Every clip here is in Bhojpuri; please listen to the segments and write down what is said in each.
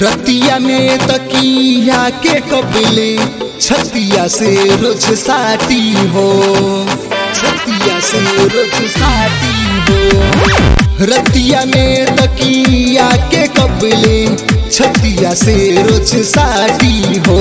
रतिया में तकिया के कबले छतिया से रोज साटी हो छतिया से रोज साटी हो रतिया में तकिया के कबले छतिया से रोज साटी हो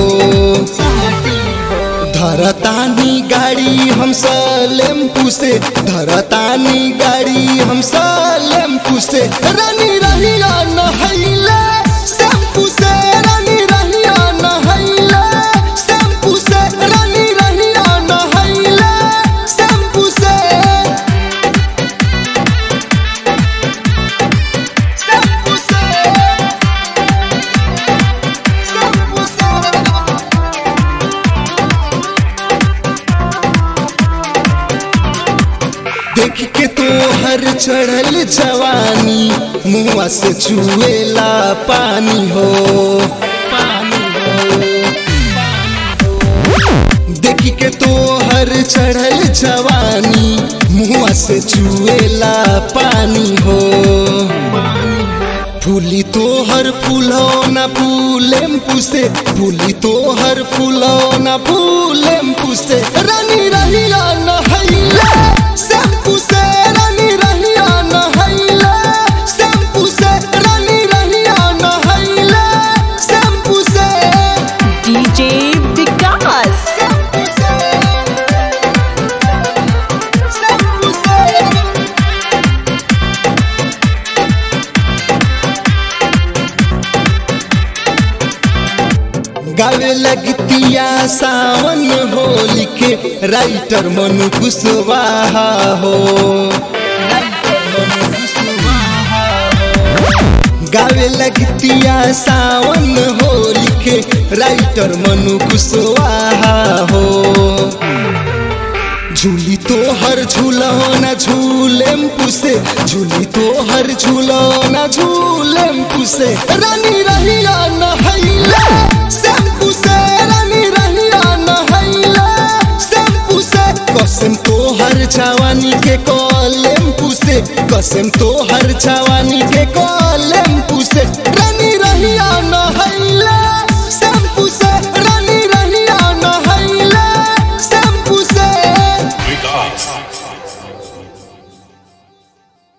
धरतानी गाड़ी हम सलेमपू से धरतानी गाड़ी हम सलेमपू से रानी रहिया नहैले शैम्पू से रानी रहिया नहैले शैम्पू से रानी रहिया नहैले शैम्पू से शैम्पू से शैम्पू से देख के तो हर चढ़ल जवानी मुआ से चुएला पानी हो पानी हो देख के तो हर चढ़ल जवानी मुआ से चुएला पानी हो फूली तो हर फूलो न फूलेम पुसे फूली तो हर फूलो न फूलेम पुसे रानी रहिया नहैले शैम्पू से रानी रहिया नहैले शैम्पू से रानी रहिया नहैले शैम्पू से DJ Vikas. शैम्पू से शैम्पू से गावे लगतिया सावन होली के राइटर मनु कुशवाहा हो गावे लगतिया सावन होली के राइटर मनु कुशवाहा हो झूली तो हर झूलना झूलेम पुसे झूली तो हर झूलना झूलेम पुसे रानी रहिया नहैले शैम्पू से रानी रहिया नहैले शैम्पू से कसम तो हर जवानी के कॉलेम पुसे कसम तो हर जवानी